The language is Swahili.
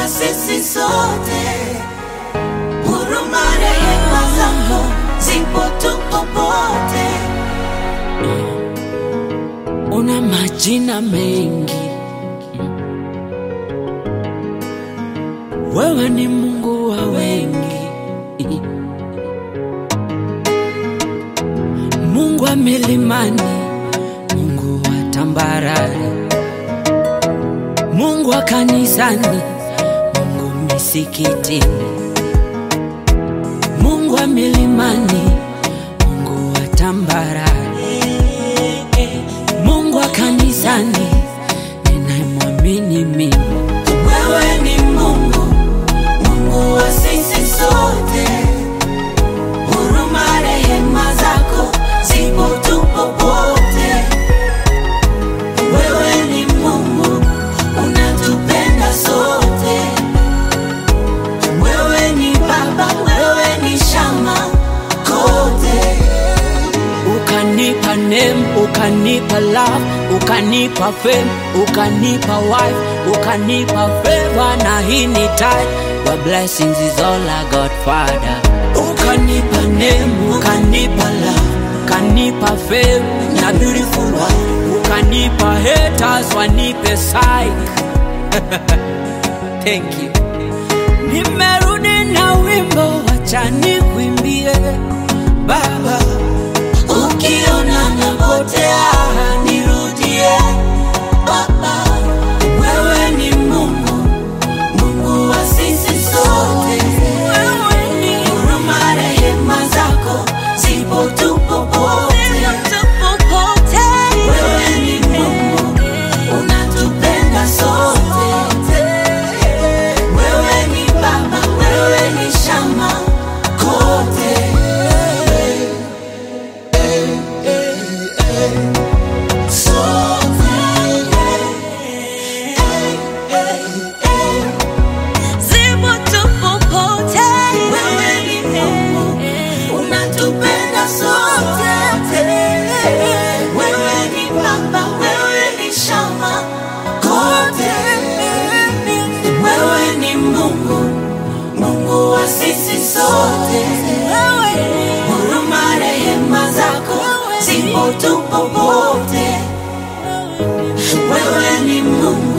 wa sisi sote, huruma rehema zako zipo tu popote. una majina mengi, wewe ni Mungu wa wengi, Mungu wa milimani, Mungu wa tambarare, Mungu wa kanisani, Mungu misikitini, Mungu wa milimani, Mungu wa tambarare, Mungu wa kanisani, ninayemwamini mimi. Wewe ni Mungu, Mungu wa sisi sote, huruma rehema zako zipo tu popote. Wewe ni Mungu, unatupenda sote. Wewe ni Baba, wewe ni shama kote. ukanipa name ukanipa love ukanipa fame ukanipa wife ukanipa favor na hii ni tithe your blessings is all I got father ukanipa name ukanipa love ukanipa fame na beautiful wife ukanipa haters wanipe psych thank you nimerudi na wimbo wacha nikuimbie baba Ukiona napotea nirudie, Baba. Wewe ni Mungu, Mungu wa sisi sote. wewe ni Huruma rehema zako zipo tu popote. Wewe ni Mungu, unatupenda sote. Wewe ni Baba, wewe ni shama kote. Wewe ni Mungu, unatupenda sote. Wewe ni Baba, wewe ni shama kote. Wewe ni Mungu, Mungu wa sisi sote. Huruma rehema zako zipo tu popote. Wewe ni Mungu